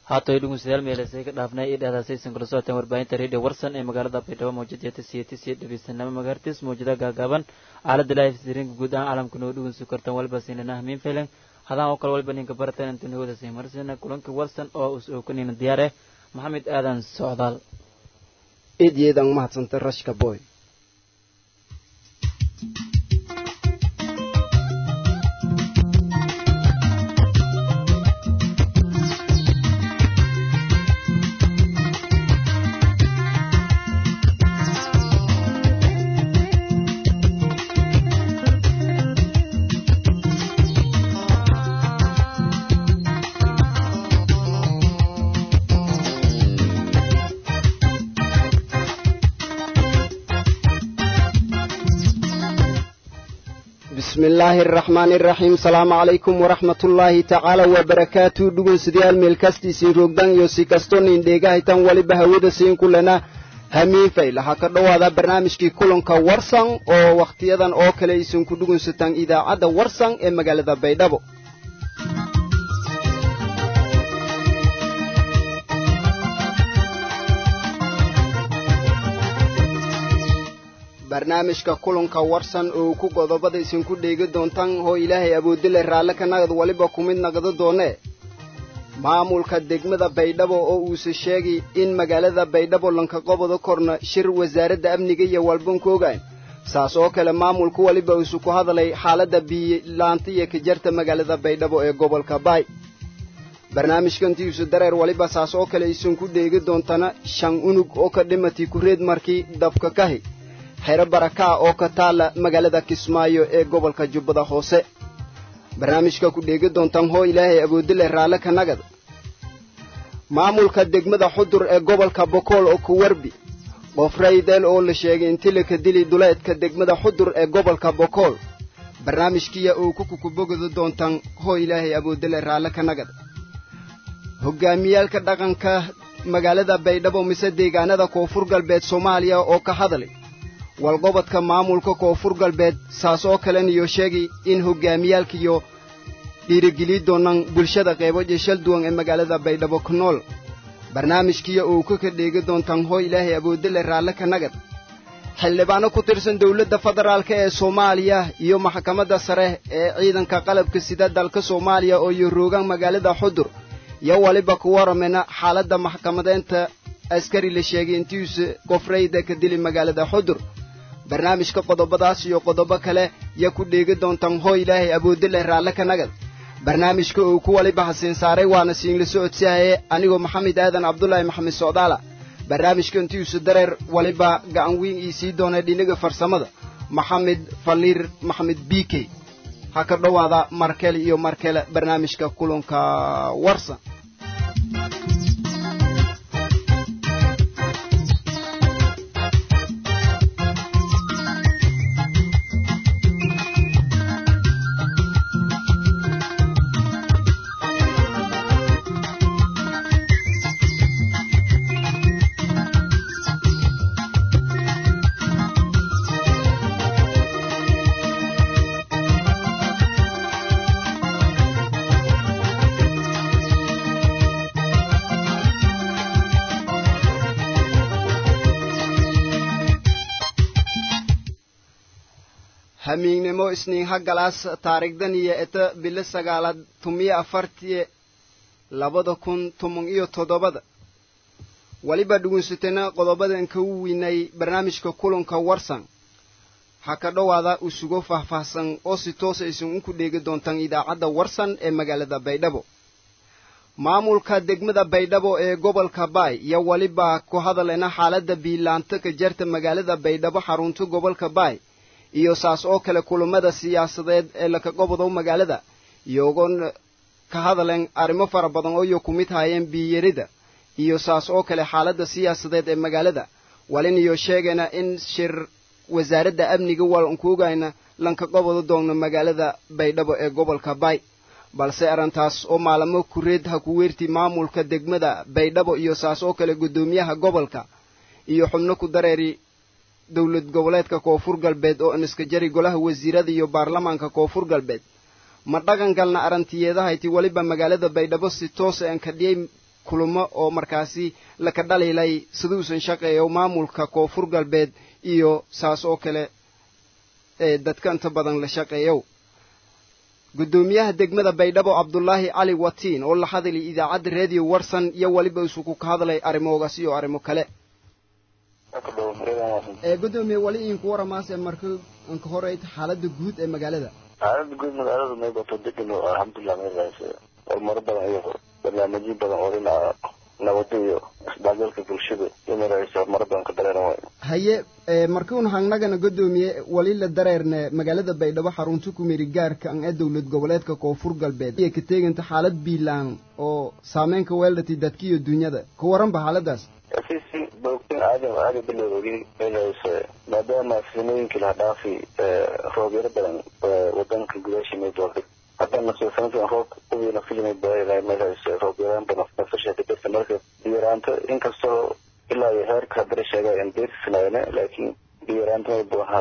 haatay dhegeystayaal meelasay ka dhaafnay iyo dhehdaasaysan kula socoteen warbaahinta radio warsan ee magaalada baydhabo mawjada tisiyatis iyo dhegeysanamo magaartis mawjada gaagaaban aalada live streamka guud ahaan caalamka noo dhegeysu kartaan walba siinana hamiin failan hadaan oo kale walba ninka barateen inta noo wada marsina kulanka warsan oo us ookanina diyaar eh maxamed aadan socdaal eedyeedan mahadsantay rashka boy bismi illaahi araxmaani araxiim salaamu calaykum waraxmatullaahi tacaala wabarakaatu dhugunsidayaal meelkastiisiin roogdan iyo si kastonin dheegahaytan waliba hawada siin kulena hamiin fayl waxaa ka dhowaada barnaamijkii kulanka warsan oo wakhtiyadan oo kale isinku dhugunsataan idaacadda warsan ee magaalada baydhabo barnaamijka kulanka warsan oo ku godobada isinku dheegi doontaan oo ilaahay awoodile raalle ka nagad waliba ku mid nagado doonee maamulka degmada baydhabo oo uuse sheegay in magaalada baydhabo lanka qobodo korna shir wasaaradda amniga iyo walbanku ogaan saas oo kale maamulku waliba uuse ku hadlay xaaladda biyilaanta iyo kajarta magaalada baydhabo ee gobolka baay barnaamijkantiisu dareer waliba saas oo kale isinku dheegi doontana shan unug oo ka dhimatay kureed markii dabka kahi xero barakaa oo ka taala magaalada kismaayo ee gobolka jubbada hoose barnaamijka ku dheegi doontaan hoo ilaahay awoodile raalle ka nagad maamulka degmada xudur ee gobolka bokool oo ku warbi qof raydeel oo la sheegay inti laka dili duleedka degmada xudur ee gobolka bokool barnaamijkiya oo ku kukubogada doontaan hoo ilaahay awoodile raalle ka nagad hogaamiyaalka dhaqanka magaalada baydhabo mise deegaanada koonfur galbeed soomaaliya oo ka hadlay walqobodka maamulka koonfur galbeed saas oo kaleniyo sheegay in hogaamiyaalkiyo dhiirigeliyi doonaan bulshada qeybo jeshal duwan ee magaalada baydhabo ku nool barnaamijkiya oo ka ka dheegi doontaan hoo ilaahay awoodile raalle ka nagad xildhibaano ku tirsan dowladda federaalk ee soomaaliya iyo maxkamadda sare ee ciidanka qalabka sida dalka soomaaliya oo iyo roogaan magaalada xudur iyo waliba ku waramena xaaladda maxkamadeynta askari la sheegay intiisa qofrayda ka dili magaalada xudur barnaamijka qodobadaas iyo qodobo kale yaa ku dheegi doontaan hoo ilaahay awoodile raalle ka nagad barnaamijka uu ku waliba hasiin saaray waana siinla socodsihaye anigoo maxamed aadan cabdulaahi maxamed socdaala barnaamijka intiisu dareer waliba gacan weyn ii sii doonay dhinaga farsamada maxamed faliir maxamed bikey ha ka dhowaada markele iyo markale barnaamijka kulanka warsan hamiignimo isniin hagalaas taarigdan iyo eta bilo sagaalaad tumiyo afartiye labada kun toban iyo toddobada weliba dhugunsatana qodobadan ka u weynay barnaamijka kulanka warsan ha ka dhowaada usugo faahfaahsan oo si toosa isin unku dheegi doontaan idaacadda warsan ee magaalada baydhabo maamulka degmada baydhabo ee gobolka baay iyo weliba ku hadalena xaaladda biilaanta ka jarta magaalada baydhabo xarunta gobolka baay iyo saas oo kale kulammada siyaasadeed ee laka gobodow magaalada iyogon ka hadalen arrimo fara badan oo iyo ku mid haayeen biyarida iyo saas oo kale xaaladda siyaasadeed ee magaalada walin iyo sheegayna in shir wasaaradda amniga walankuogayna lanka gobodo doogno magaalada baydhabo ee gobolka baay balse arrintaas oo maalamo kureed ha ku weerti maamulka degmada baydhabo iyo saas oo kale guddoomiyaha gobolka iyo xubno ku dareeri dowlad goboleedka koonfur galbeed oo iniska jari golaha wasiirada iyo baarlamaanka koonfur galbeed ma dhaqan galna arrantiyeedahayti weliba magaalada baydhabo si toosa aan kadhiyey kulamo oo markaasi laka dhaliilay siduusan shaqeeyo maamulka koonfur galbeed iyo saas oo kale ee dadka inta badan la shaqeeyo guddoomiyaha degmada baydhabo cabdulaahi cali watiin oo la hadlay idaacadda reediyo warsan iyo weliba isugu ka hadlay arrimoogaas iyo arrimo kale ee guddoomiye wali idinku waramaase marka inka horeyta xaaladda guud ee magaalada xaaladda guud magaalada maybato degan oo alxamdulilah meelaas horumaro badan iyo barnaamijyo badan oo dhinaca nabadda iyo isdhexgalka bulshada iyo meelaas horumaro badan ka dareeran waay haye ee markuun hangnagana guddoomiye wali la dareerne magaalada baydhabo xarunta kumiri gaarka an ee dowlad goboleedka koonfur galbeed iyo ka teeganta xaalad biilaan oo saameynka weeldhati dadka iyo dunyada ka waranba xaaladaas si si boogtin caadi caadi bilowgi meelaas maadaama sinooyinkii laha dhaafi roobyaro badan wadanka gudaashii maydoorday haddana soo sanadkan roob ubiina filimay baa meelaas roobyaraan badan nafasha dadka marka biyaraanta inkastoo ilaa iyo heerka haddana sheegaa in beersinaayne laakiin biyaraanta may buaha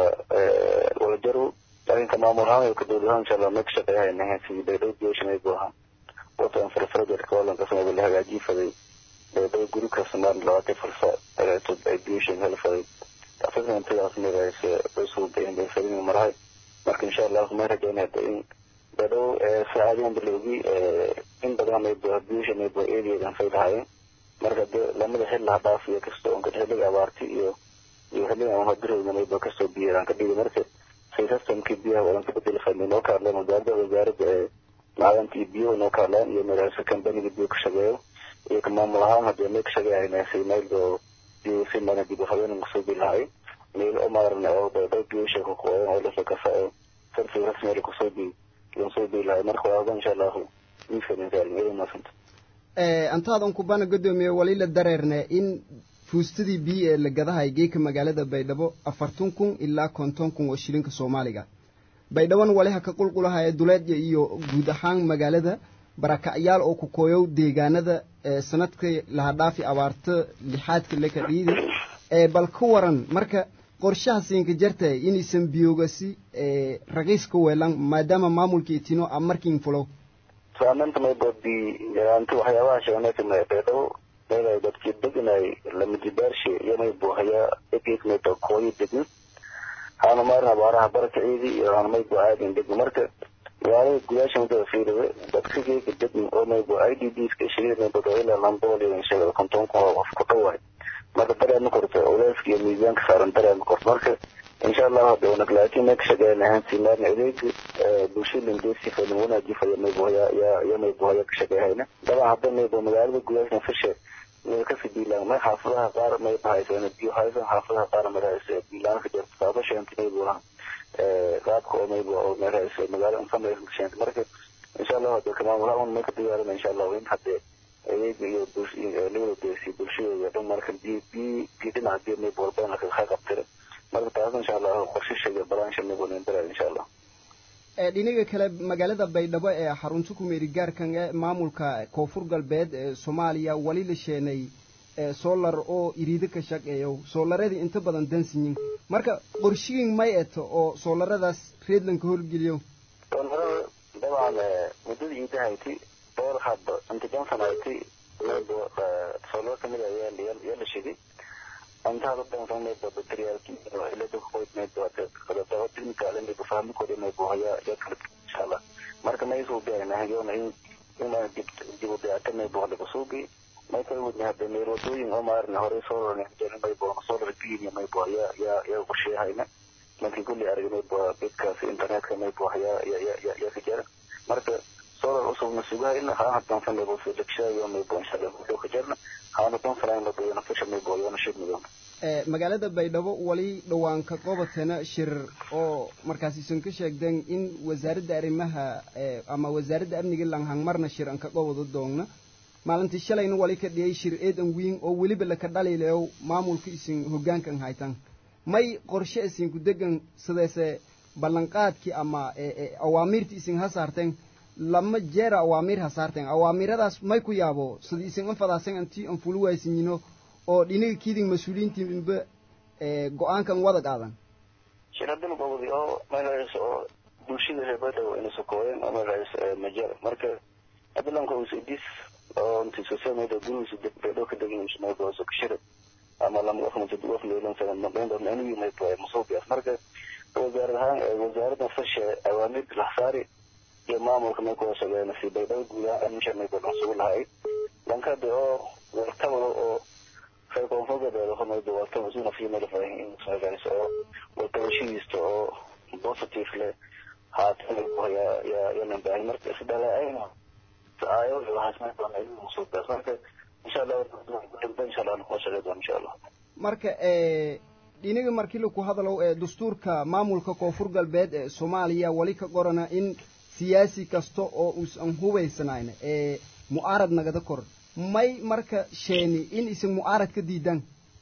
walajaru laakiin ka maamul ahaan iyo ka dowlad ahaan insha allah may ka shaqeeyahaynahan sidii baydhow biyosha may buaha watan farfaradeedka walanka samay la hagaajii faday baydhow guri kasta maalin labaatan farsa hagaajtood ay biyosha hel faday asagna intidaas meelaas usuu bayin bay fadin marahay marka insha allah may rajaynaya in baydhow saacadiyan bilowgii in badan may buha biyosha may buha eedeedan fay lahaayeen marka de lamada xil laha dhaaf iyo kasta onka xilliga abaarti iyo iyo xilliga aan hadirayna mayba kastoo biyaraan ka dhigi marka say systemkii biyaha wadan ka bedeli fadnay noo ka hadleen wasaaradda wasaaradda ee macdanta iyo biyaha noo ka hadleen iyo meelaasa kambaniga biyo ka shaqeeyo iyo ka maamul ahaan hadee may ka shaqeeyahayna say meel oo biyo si mana dib habeenan kusoo bi lahay meel oo maarne oo baydhow biyo sheeko kuwadan oo lasoo kasa oo sarfi rasmeel kusoo bi yan soo bi lahay marka waadan insha allahu miiskan insaalin idan maasanta antaadan kubana guddoomiye wali la dareerne in fuustadii biyo ee la gadahay geeka magaalada baydhabo afartan kun ilaa konton kun oo shilinka soomaaliga baydhabona wali ha ka qulqulahaya duleedya iyo guud ahaan magaalada barakacyaal oo ku kooyow deegaanada sanadkii laha dhaafi abaarto lixaadka laka dhiidi bal ka waran marka qorshaha siinka jartay inaysan biyoogasi raqiis ka weelan maadaama maamulka itino a markiin fulow saamaynta mayba bi yaraanti waxyaabaha sheegnay kamid baydhabo meelay dadkii deganay lamidibaarshe iyo maybu hayaa egeek mayba kooyo degin haana maarin abaaraha barakaceedii iyo haana maybu aadin degin marka magaalada gudaasha midada fiiriwe dadka geeka degin oo maybu i d b ska shirida mayba ilaa lambool iyo inshaalla konton kun oo qof ku dhawaay marka dareema korto oleyska iyo miisaanka saaran dareema korto marka insha allah hade wanag laakiin may ka shaqeeyanahan simaarna adeega bulshada lindeesi faylan wanaaji faya maybu haya ya ya maybu haya ka shaqeeyahayna dabcan hadda maybu magaalada gudaasha fishe meel kasi biilaan may xaafadaha qaar may bahaysan biyo haysan xaafadaha qaar may haysa biilaan ka jirta saabasha inta maybu laha qaabka oo maybu oo may haysa magaala information kasheenta marka insha allah hade kamaamulaha un may ka diyaarina insha allah in hadde adeega iyo labada deesi bulshadooda dhan marka bi bi bi dhinaca biyo maybu walbana lakaga qabtira marka taas insha allah qorshasheega balaansha maybu nindara insha allah dhinaga kale magaalada baydhabo ee xarunta kumeeri gaarkan ee maamulka koonfur galbeed ee soomaaliya wali la sheenay solar oo iriido ka shaqeeyo soolaradii inta badan dansiyin marka qorshiin may eto oo soolaradaas reedlanka horgeliyo soolarada dabcan muddada iidahayti dhowr hadba inta johnson hayti mayba soolar kamid a yaa la shiday antaa dadkan mayba bateriyaalki ilada qoyd mayba qadaba technical mayba fahmikooda mayba haya yaa kala insha allah marka may soo gaarina hayoona in ima dib dib u dayacta mayba laga suubi may kala wadna hadda meel wadooyin oo maarna horey soo rarnay mayba solar green mayba yaa yaa yaa qorsheyahayna markii kulli arag mayba bedkaas internetka mayba yaa yaa yaa yaa ka jira marka solar usubna sugahayna haa hadan fan mayba soo degshayo mayba insha allah wuxuu ka jirna haana dan fanayn mayba yana fasha mayba yana shidmidoon magaalada baydhabo wali dhawaanka qobatana shir oo markaas isan ka sheegdeen in wasaaradda arrimaha ama wasaaradda amniga langhangmarna shir an ka qobado doogna maalintii shalayna wali ka dhiyay shir eedan wiin oo weliba laka dhaliilayo maamulka isin hoggaankan haytan may qorshe isinku degan sideese ballanqaadkii ama awaamiirtii isin ha saarteen lama jeera awaamiir ha saarteen awaamiradaas may ku yaabo sidii isin anfadaasan antii an fulu waaysinyino oo dhinaga kiidin mas-uuliyiintiinba go-aankan wada qaadan shiradin gobodi oo meelahaas oo bulshada reer baydhabo inay sokooyeen oo meelahaas majar marka adilanka usidis oo intii social media gurigiisa deg beedho ka degin mayba oo kashira ama lama qof ma jid qof leelan sana ma been doon anigu mayba masuubiyaas marka wasaarad ahaan wasaaradda fasha awaamir laxsaari iyo maamulka may kuwa shaqeeyna si baydhabo guud ahaan amisha mayba dhan sugu lahay lankade oo wartabada oo reer koonfur galbeed oo mayba wartaba isuna fiimada faahin in sagaayso oo wartabashidiista oo positive leh haatan yaa yaa yanan baahin marka isdhalaayna aayo waxaas may badan igu musuubiyaas marka insha allah insha allah kuwa shaqeey doon insha allah marka dhinaga markii laku hadalow ee dastuurka maamulka koonfur galbeed ee soomaaliya weli ka qorana in siyaasi kasta oo uusan hubaysanayn ee mu'aarad nagada kor may marka sheeni in isin mu'aarad ka diidaan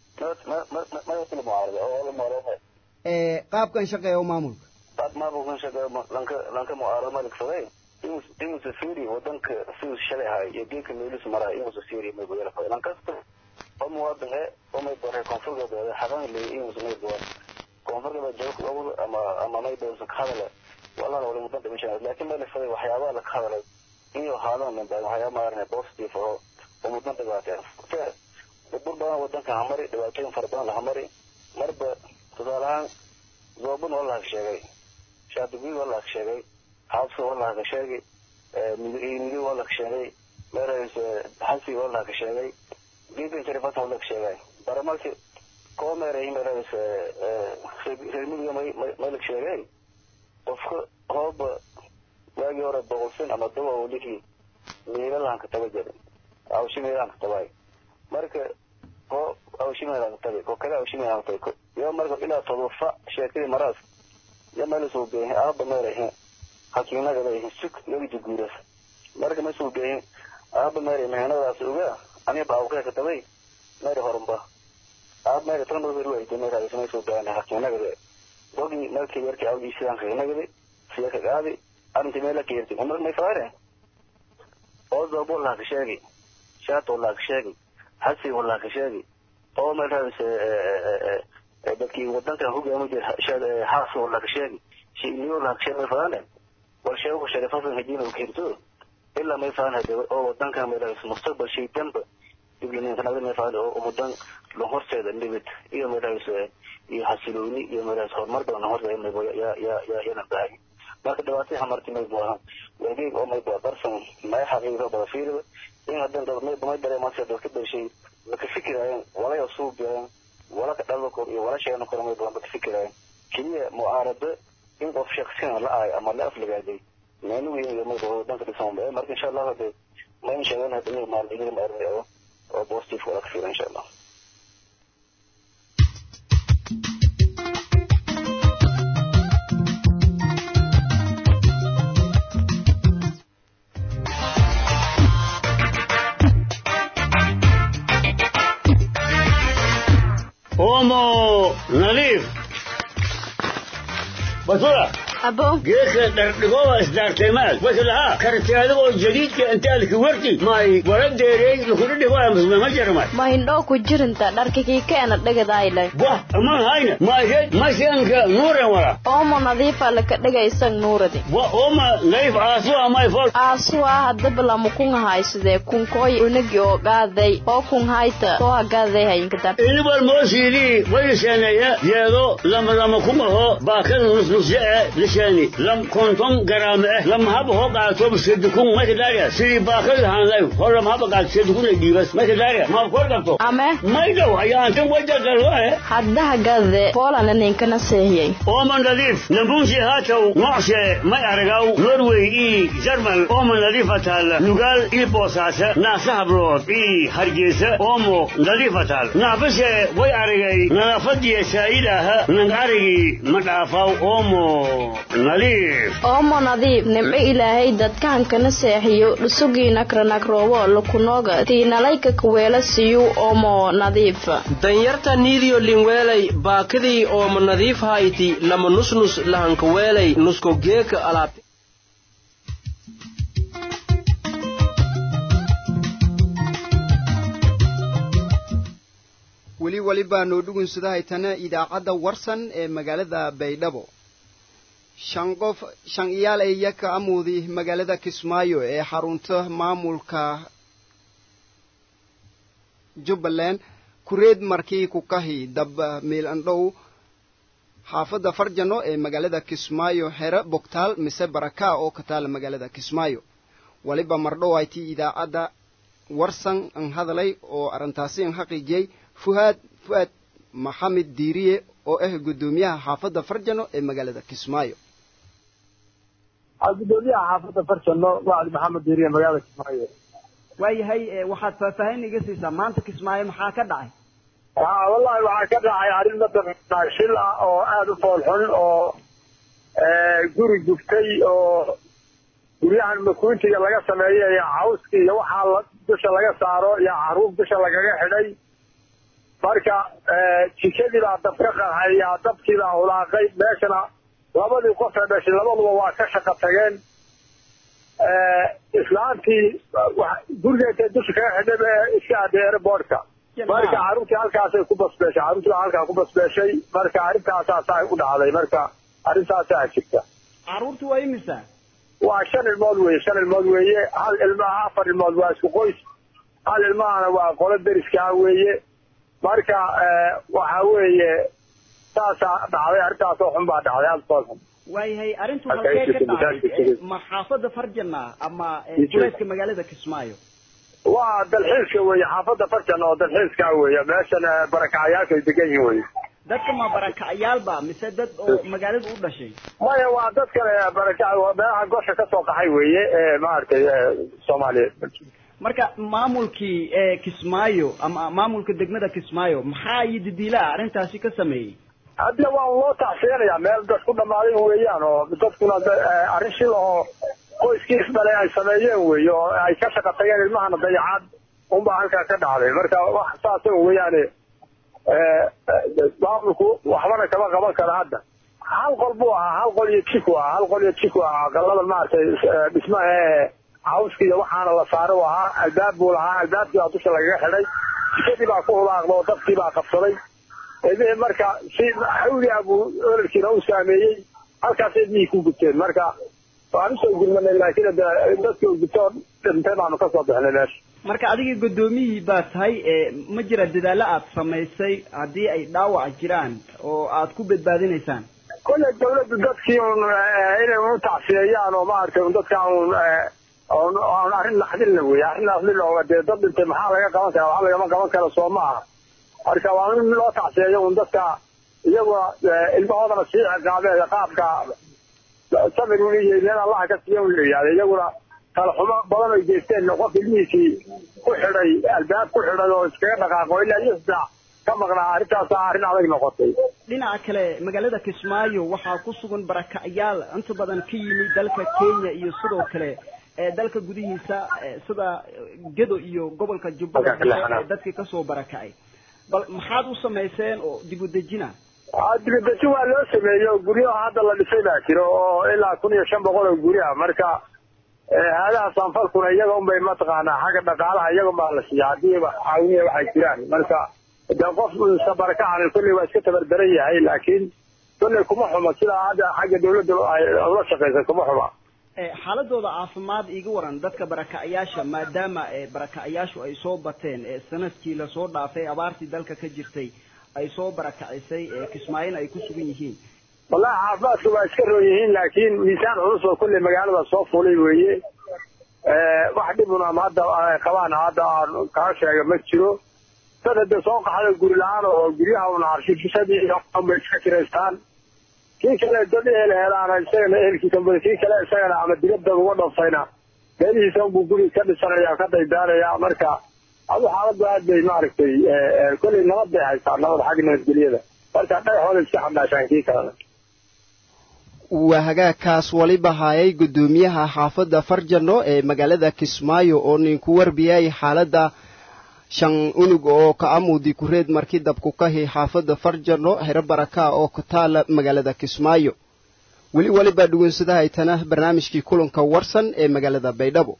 ee qaabkan shaqeeyo maamulka qaab maamulkan shaqeeyo lanka lanka mu'aarad maligsaday inuusa fiiri wadanka siduu shalay ahay iyo geedka meelis marahay inuusa fiiri mayba yala lan kasta oo muwaadin e oo mayba reer koonfur galbeed xaqan leey inuusa mayba koonfur galbeed jooga awal ama ama mayba usa ka hadala walana wali mudan dhimasha laakiin ma lifaday waxyaabaha laka hadalay inuu ahaadaan min baahan waxyaaba maarane positive oo oo mudan dhibaateen bur badan wadanka hamari dhibaatooyin fara badan lahamari marba tusaale ahaan zoobun waa lahaka sheegay shaadiguud waa lahaka sheegay xaabsi waa lahaka sheegay midi waa lahaka sheegay meerays xasi waa lahaka sheegay geedkan sharifata waa lahaka sheegay baramalki koo meeray meerays reer midiga may may laka sheegay qofka hooba waagii hore boqolsin ama dawa welihii meelalaan ka taba jirin awshi meelaan ka tabay marka ko awshi meelaan ka tabay ko kale awshi meelaan ka tabay yo marka ilaa todofa sheekadii maraas ya meel soo beehin aaba meerahin hakiinaga leeyihin suk yagdi guuras marka ma soo beehin aaba meeray mehenadaas ogaa aniga baawkee ka tabay meeri horumba aaba meeri tan marka ruwaaytay meeraas ma soo beehin hakiinaga leeyihin bogi markii yarkii awgii sidaan kainagadi siya ka qaadi arinti meela ka yerti umar may faare oo zoobo laa ka sheegi shaato laa ka sheegi hasi laa ka sheegi oo meelhaas dadkii wadankan hogaami jir haas laa ka sheegi shiniyo laa ka sheegi may faane bal sheegu sharifasan hajina ka hirto ilaa may faan hade oo wadankan meelhaas mustaqbal shay damba iblinkanada may faane oo umudan la horseeda nibid iyo meelhaas iyo xasilooni iyo meelahaas horumar badan horta maybo yaa yaa yaa yana baahay marka dhibaatay hamarti maybo ahaan wadeeg oo maybo darsan may xaqiiqo bada fiiriba in hadan dad maybo may dareemaan dadka dhashay maka fikiraayeen walaya suubiyaayeen wala ka dhalda kor iyo wala sheegna kor maybo maka fikiraayeen keliya mucaarado in qof shaksina la ahay ama la aflagaaday meenu weyn iyo maybo wadanka dhisan marka insha allah hade mayn sheegan hada inay maalmihiin maarne oo oo positive wala ka fiira insha allah omo nadiif basura abo geedka dhardhigoba isdaarteemaad waslahaa karti adigoo jadiidka intaalki warti may wala deereey lakuna dhigoya musmama jarmay ma hindhoo ku jirinta dharkikii keena dhigadayle wah aman hayna maysed masyanka nuuren wala oomo nadiifa laka dhigaysan nuuradi wa oma nadiif aasuwa may fol aasuwaa hadaba lamu kun haysidee kunkooy unagi oo gaaday oo kun hayta soo hagaaday hayinkadar inibal moosiidii wayiseeneya yeedo lama lama kumaho baakada nusnusye e lishani lam konton garaame eh lam haba ho qaato sedukun makadaariya sidii baakada hanlay ho lam haba qaato sedukun ay dhiibas makadaariya ma kor qabto ame maydow ayaantan wajagalwae hadda hagade poolana ninkana seehiyey ooman nadiif nambunsi haataw nocshe may aragaw norway ii jarmal ooman nadiifa taalla nugaal ii boosaase naasa hablood ii hargeysa oomo nadiifa taal naafase way aragay nadaafadiya saa'idaaha nang arigii ma dhaafaw oomo nadiif oomo nadiif nimco ilaahay dadkahankana seexiyo dhusugii nakranagroobo lakunooga tiinalayka kaweela siyu oomo nadiifa danyarta niidiyo linweelay baakidii ooma nadiif hayti lama nusnus lahankaweelay nusko geeka alaabte weli weli baanoo dhugunsadahay-tana idaacadda warsan ee magaalada baydhabo shan qof shan iyaal ay yaka amuudi magaalada kismaayo ee xarunta maamulka jubbaland kureed markii ku kahi dab miilandhow xaafadda farjano ee magaalada kismaayo xere bogtaal mise baraka oo ka taala magaalada kismaayo waliba mardhow ay tii idaacadda warsan an hadalay oo arrintaasi an xaqiijiyey fuhaad fu'aad maxamed diiriye oo ah guddoomiyaha xaafadda farjano ee magaalada kismaayo gudoomiyaha xaafadda farjano wacdi maxamed diiriye magaalada kismaayo waayahay waxaad faahfaahin iga siisaa maanta kismaayo maxaa ka dhacay ha wallahi waxaa ka dhacay arrin mataqaanaa shil ah oo aada u foolxun oo guri gubtay oo guryahan makuuntiga laga sameeyo iyo cawska iyo waxaa la dusha laga saaro iyo caruur dusha lagaga xidhay marka jikadii baa dab ka qarxay yaa dabkii baa hulaaqay meeshana labadii qof ee dhashay labaduba waa ka shaqo tageen islaantii gurigeeta dusha kaga xidhay ee iska aday airboortka marka carruurtii halkaasay ku basbeeshay carruurtii baa halkaa ku basbeeshay marka arrintaasaasa u dhacday marka arrintaasaa jirta carruurtu waa imisa waa shan ilmood weeye shan ilmood weeye hal ilmaha afar ilmood waa isku qoys hal ilmahana waa qolo deriskaa weeye marka waxa weeye saasaa dhacday arrintaasoo xun baa dhacday aada foolxun waayahay arrintu halkee ka dhacday ma xaafadda farjana ama duleedka magaalada kismaayo waa dalxiiska weeye xaafadda farjan oo dalxiiska weeye meeshan barakacayaasha ay degan yihin weye dadka ma barakacayaalba mise dad oo magaalada u dhashay maya waa dad kale baraka meelaha gosha kasoo qaxay weeye maaragtay soomaaliyeed marka maamulkii kismaayo ama maamulka degmada kismaayo maxaa iyo didiilaa arrintaasi ka sameeyey hadda waa loo tacsiyanayaa meel dad ku dhammaaday weeyaan oo dadkuna arrin shil oo qoyskiis dhale ay sameeyeen weeye oo ay ka shaqa tageen ilmahana dayacaad unbaa halkaa ka dhacday marka wax saasa weeyaane maamulku waxbana kama qaban karo hadda hal qol buu ahaa hal qol iyo jiku ahaa hal qol iyo jiku ahaa galada maaragtay dhismaha ee cawska iyo waxaana la saaro u ahaa albaab buu lahaa albaabkii baa dusha lagaga xidhay jikadii baa ku hulaaqda oo dabkii baa qabsaday ilmihii marka si xawliah buu ololkiina u saameeyey halkaas ilmihii ku gubteen marka waan usoo gurmanay laakiin dadkii u gubtoo dhintay baanu kasoo bixnay meesha marka adiga guddoomiyihii baa tahay ma jira dadaallo aad samaysay haddii ay dhaawac jiraan oo aad ku badbaadinaysaan kolley dawladdu dadkii un inay u tacsiyeeyaan oo maaragtay un dadka un on arrin naxdinla wey arrin naxdinla oo dee dad dhintay maxaa laga qaban kara waxba lagama qaban karo soo maaha marka waa in loo tacsiyeeyo un dadka iyaguna ilmahoodana sii ciqaabee qaabka samir un iyo meel allaha ka siiya un la yidhahda iyaguna kala xumo badan ay geysteen qof ilmihiisii ku xidhay albaab ku xidhay oo iskaga dhaqaaqo ilaa iyo saddex ka maqnaa arrintaasa arrin adag noqotay dhinaca kale magaalada kismaayo waxaa ku sugan barakacyaal inta badan ka yimid dalka kenya iyo sidoo kale dalka gudihiisa sida gedo iyo gobolka jubbada ee dadkii kasoo barakacay bal maxaad u samayseen oo dib u dejina dibadejin waa loo sameeyey oo guryaha hadda la dhisay baa jiro oo ilaa kun iyo shan boqol oo guryaha marka haadaha sanfalkuna iyaga unbay mataqaanaa xagga dhaqaalaha iyaga unbaa la siiya haddii caawiniya waxay jiraan marka de qof iska barakacan kolley waa iska tabardaran yahay laakiin kolley kuma xuma sidaa hadda xagga dawladda ay ula shaqaysay kuma xuma xaaladooda caafimaad iga waran dadka barakacayaasha maadaama barakacayaashu ay soo bateen sanadkii lasoo dhaafay abaartii dalka ka jirtay ay soo barakacisay kismaayona ay ku sugan yihiin wallahi caafimaadka waa iska roon yihiin laakiin miisaan culus oo kolley magaalada soo fulay weeye wax dhibun ama hadda qabaan hadda aan kaa sheega ma jiro dad hadda soo qaxda guri la-aan oo guryaha un arshifishadii bay iska kiraystaan kii kale dad ehel helaana isagana ehelkiisa kii kale isagana ama dibadda uga dhofayna meelihiisa unbuu guri ka dhisanaya ka daydaanaya marka adu xaaladdu aad bay maaragtay kolley nabad bay haystaa nabad xagga nabadgelyada marka dhagaxooda iska xambaashaan kii kalena waa hagaagkaas waliba haayay guddoomiyaha xaafadda farjano ee magaalada kismaayo oo ninku warbiyay xaaladda shan unug oo ka amudi kureed markii dabku kahi xaafadda farjano hero baraka oo ku taala magaalada kismaayo weli waliba dhugunsadahaitana barnaamijkii kulanka warsan ee magaalada baydhabo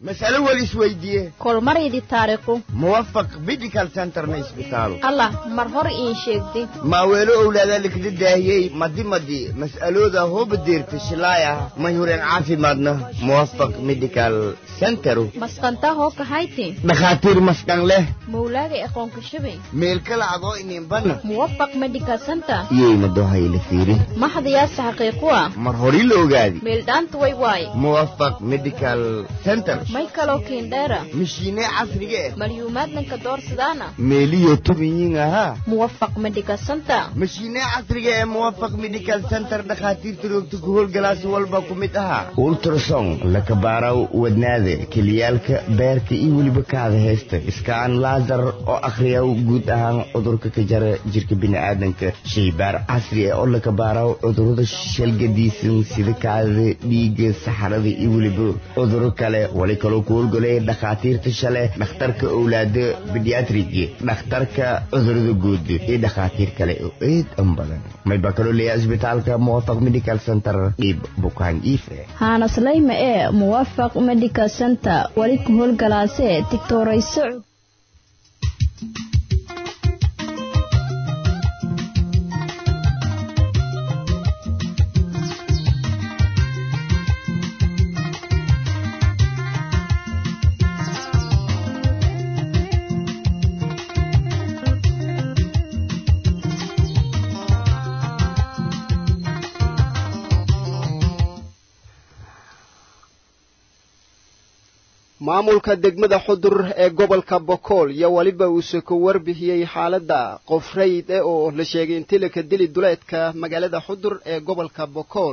mas'alo wal isweydiiye kolmaridi taariikhu muwafaq medical centerna isbitaalo allah mar hor iin sheegdi maaweelo owlaadaa likda daahiyey madi madi mas'alooda hooba deerta shilaaya mayhureen caafimaadna muwafaq medical centero masqantaa hoo kahayti dhakhaatiir maskan leh mawlaaga aqoonka shabay meelkala adoo ininbana muwafaq medical center iyayna dohayla fiiri maxdayaasa xaqiiqu ah mar hori la ogaadi meeldhaanta way waaye muwafaq medical center may kaloo kiindheera mishiine casriga eh malyuumaadnanka doorsadaana meeliyo tubiyin ahaa muwafaq medical center mashiine casriga ee muwafaq medical center dhakhaatiirta roogta ku howlgalaasi walba ku mid ahaa ultrason lakabaaraw wadnaada keliyaalka beerka iyo weliba kaada heesta iskaan laasar oo akhriyaw guud ahaan cudurka ka jara jirka bini'aadanka shaybaar casri ah oo lakabaaraw cudurada shalgadiisan sida kaadada dhiigga saxarada iyo weliba cuduro kale wali kaloo ku howlgalaya dhakhaatiirta shale dhakhtarka owlaada bediatrigi dhakhtarka cudurada guud iyo dhakhaatiir kale oo aad an badan mayba kaloo leeyahay isbitaalka muwafaq medical center dhiib bukaan iife haanaslayma ee muwafaq medical center weli ku howlgalaasee tigtoorayso maamulka degmada xudur ee gobolka bokool iyo weliba uuse ku warbixiyey xaaladda qof rayid eh oo la sheegay intii laka dili duleedka magaalada xudur ee gobolka bokool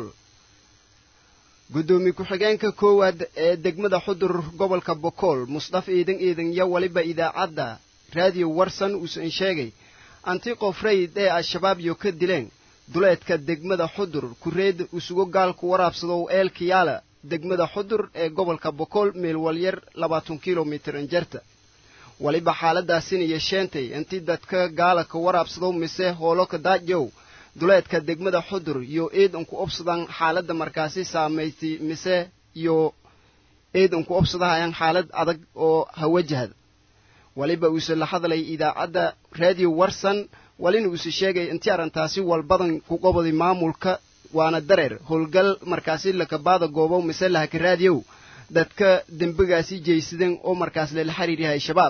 guddoomiye ku-xigeenka koowaad ee degmada xudur gobolka bokool musdaf iidan iidan iyo weliba idaacadda raadiyo warsan uusan sheegay anti qof rayid ee al-shabaab iyo ka dileen duleedka degmada xudur kureed usugo gaalku waraabsadow eelkiyaala degmada xudur ee gobolka bokool meel walyar labaatan kilomitir injarta weliba xaaladaasina yeesheentay intii dadka gaalaka waraabsadow mise hooloka daajow duleedka degmada xudur iyo eed unku obsadaan xaaladda markaasi saamaysay mise iyo eed unku obsadahayaan xaalad adag oo hawajahda weliba uuse la hadlay idaacadda raadiyo warsan walina uuse sheegay intii arrintaasi walbadan ku qobaday maamulka waana dareer howlgal markaasi lakabaada goobow mise lahaka raadiyow dadka dembigaasi jeysadeen oo markaas lala xiriir yahay shabaab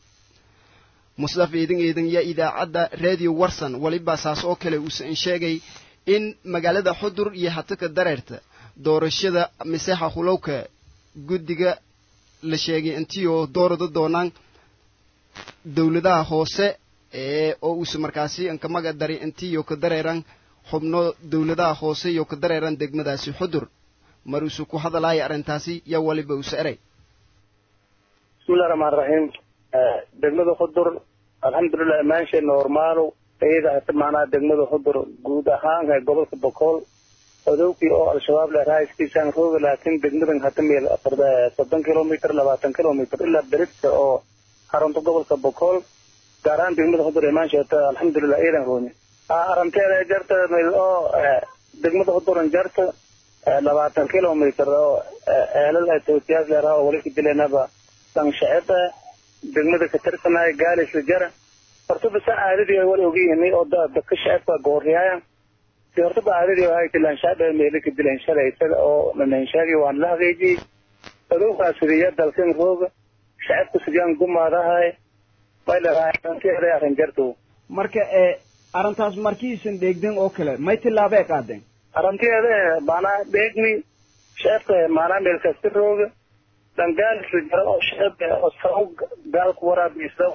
musdaf eedan eedan yaa idaacadda raadiyo warsan weliba saas oo kale uusan sheegay in magaalada xudur iyo hataka dareerta doorashada mise hahulowka guddiga la sheegay intii oo doorada doonaan dowladaha hoose ee oo uuse markaasi inkamaga dari intii oo ka dareeran xubno dowladaha hoose iyo ka dareeran degmadaasi xudur mar uuse ku hadalaya arrintaasi yaa waliba uuse eray bismillahi raxmaan raxiim degmada xudur alxamdulilah imaanshe normaalow iyada hata macnaha degmada xudur guud ahaan gobolka bokool odowkii oo al-shabaab leeraha iskiisaan rooga laakiin degmadan hata meel soddon kilomitr labaatan kilomitr ilaa berita oo xarunta gobolka bokool gaar ahaan degmada xudur imaanshe hata alxamdulilah iyadan rooni aranteeda jarta meel oo degmada xuduran jarta labaatan kilomitr oo eelal tootiyaas leeraha oo wali ka dilenaba sanshacida degmada ka tirsanaya gaalisla jara horta basa aadadii ay wal ogyihiin oo dadka shacabka gooriyaayan si horta ba aadadii ay tilaan shacabka meelo ka dileen shalay isaga oo nananshaagi waan la hageejiyey adowgaa sidiya dalkan rooga shacabka sidiyaan gumaadahay may leedahay arrin jarto marka ee arrintaas markiisan dheegden oo kale may tillaabee qaadeen arrinteeda maanaa dheegni shacabka maanaa meel kasta rooga dhangaalis jara oo shacabka oo saw gaalku waraabiisa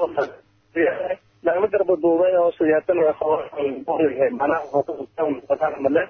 lagla garba duubay oo siyaatan manaa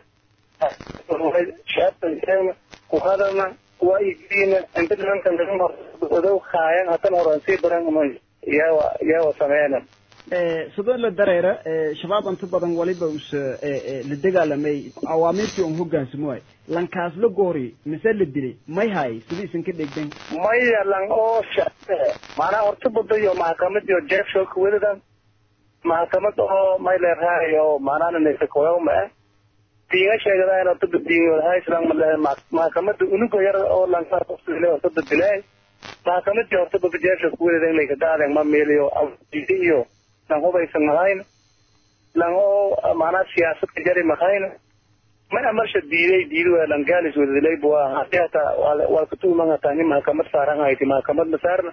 shacabka ku hadalna waa igiina inta nimanka laga odow haayan hatan horan sii baran iyawa iyawa sameeyna sidoo la dareera shabaab inta badan waliba us la dagaalamay awaamiirtii un hogaansamo waay lankaas la goori mise la dilay may hay sidiisan ka dhegden maya lang oo maanaa horta bada iyo maxkamad iyo jeef shooka welidan maxkamad oo may leerahay oo maanaa nasakoyawma ah diinga sheegadayn horta diingodahay islan maxkamada unuga yar oo lankaas horta dilay maxkamadii horta babajeesha kuwededan lay kadaadeen ma meeliyo awdiidi iyo lan hubaysan mahayna lan oo macnaa siyaasad ka jari mahayna mana marsha diiday diidi waa lan gaalis wadadilay bua hadii hataa waa katuuman hataa nin maxkamad saaran hayti maxkamad ma saarna